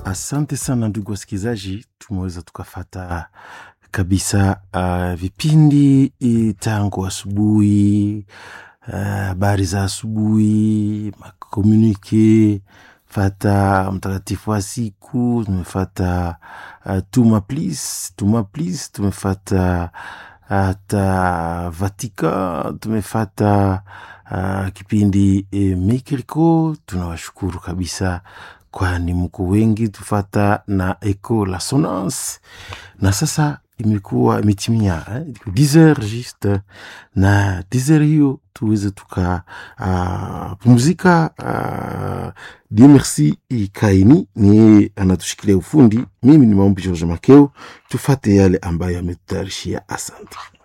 Asante sana ndugu wasikilizaji, tumeweza tukafata kabisa uh, vipindi i- tangu asubuhi habari uh, za asubuhi makomunike fata mtakatifu wa siku tumefata uh, tuma plis tuma plis tumefata hata Vatika tumefata uh, kipindi e, Mikiriko. Tunawashukuru kabisa, kwani mko wengi tufata na Eco la Sonance, na sasa imekuwa imetimia eh, 10 heures juste na 10 heures hiyo tuweze tuka uh, pumzika uh, Dieu merci Kaini ni anatushikilia ufundi. Mimi ni maombi George Makeo, tufate yale ambayo ametutayarishia. Asante.